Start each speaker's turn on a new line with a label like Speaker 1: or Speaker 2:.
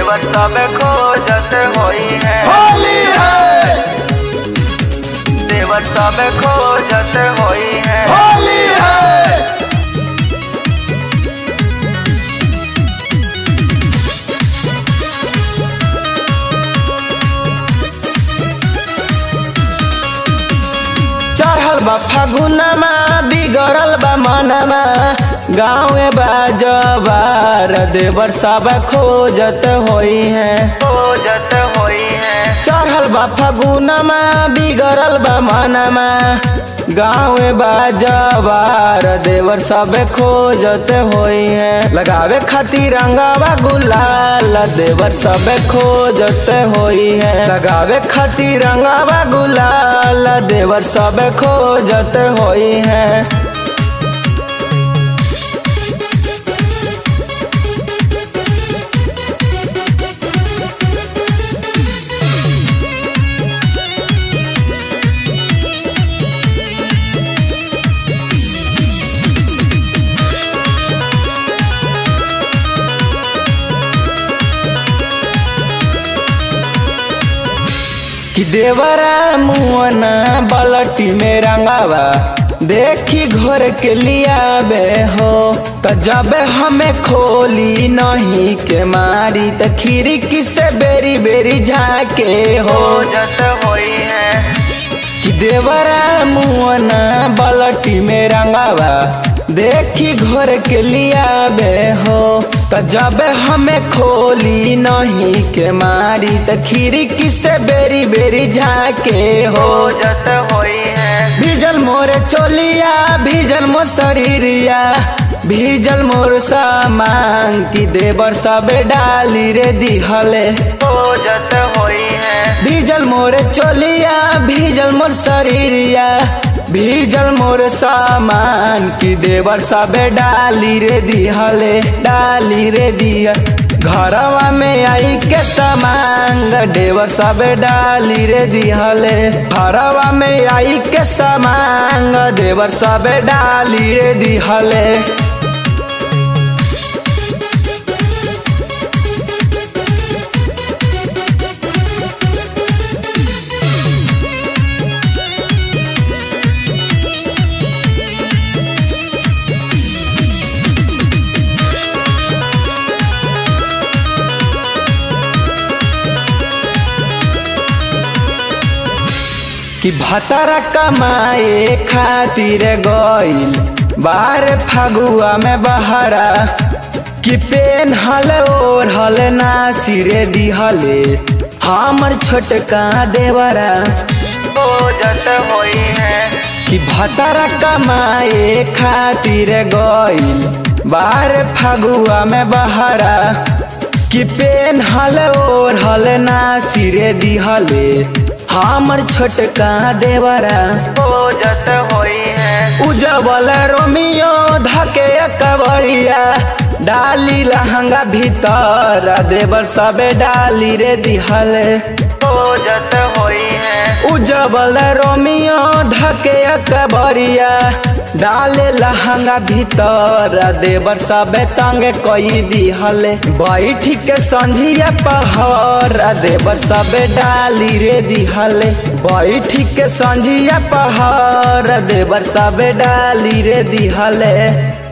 Speaker 1: देवर सब खोजत होई है
Speaker 2: होली है
Speaker 1: देवर सब खोजत होई है
Speaker 2: होली है
Speaker 3: चढ़ल बा फागुनमा बिगड़ल बा मनमा गाँवे बाजबार देवर सब खोजत होई है
Speaker 1: खोजत होई है
Speaker 3: चढ़ल बा फागुनमा बिगड़ल बा मनमा गाँवे बाजबार देवर सब खोजत होई है लगावे खातिर रंगावा गुलाल देवर सब खोजत होई है लगावे खातिर रंगावा गुलाल देवर सब खोजत होई है कि देवरा मुअना बलटी में रंगावा देखी घोर के लिया बे हो त जब हमें खोली नहीं के मारी त खिड़की से बेरी बेरी झाके हो
Speaker 1: खोजत होई है
Speaker 3: कि देवरा मुअना बलटी में रंगावा देखी घोर के लिया बे हो त जब हमें खोली नहीं के मारी त खिड़की से बेरी बेरी झाके हो
Speaker 1: खोजत होई है
Speaker 3: भीजल मोर चोलिया भीजल मोर शरीरिया भीजल मोर सामान की देवर सब डाली रे दिहले
Speaker 1: खोजत होई है
Speaker 3: भीजल मोर चोलिया भीजल मोर शरीरिया भीजल मोर सामान की देवर सब डाली रे दिहले डाली रे दिया घरवा में आई के सामान देवर सब डाली रे दिहले घरवा में आई के सामान देवर सब डाली रे दिहले कि भतरा कमाए खातिर गइल बार फगुआ में बहरा कि पेन हल और हल ना सिरे दिहले हमर छोटका देवरा
Speaker 1: खोजत होई है
Speaker 3: कि भतरा कमाए खातिर गइल बार फगुआ में बहरा कि पेन हल और हल ना सिरे दिहले हमर छोटका देवरा
Speaker 1: खोजत होई है
Speaker 3: उजबल रोमियो धके कबड़िया डाली लहंगा भीतर देवर सबे डाली रे दिहले
Speaker 1: खोजत होई है
Speaker 3: उजबल रोमियो धके कबड़िया डाले लहंगा भीतर देवर सबे तंग कई दिहले बैठ के संझिया पहर देवर सबे डाली रे दिहले बैठ के संझिया पहर देवर सबे डाली रे दिहले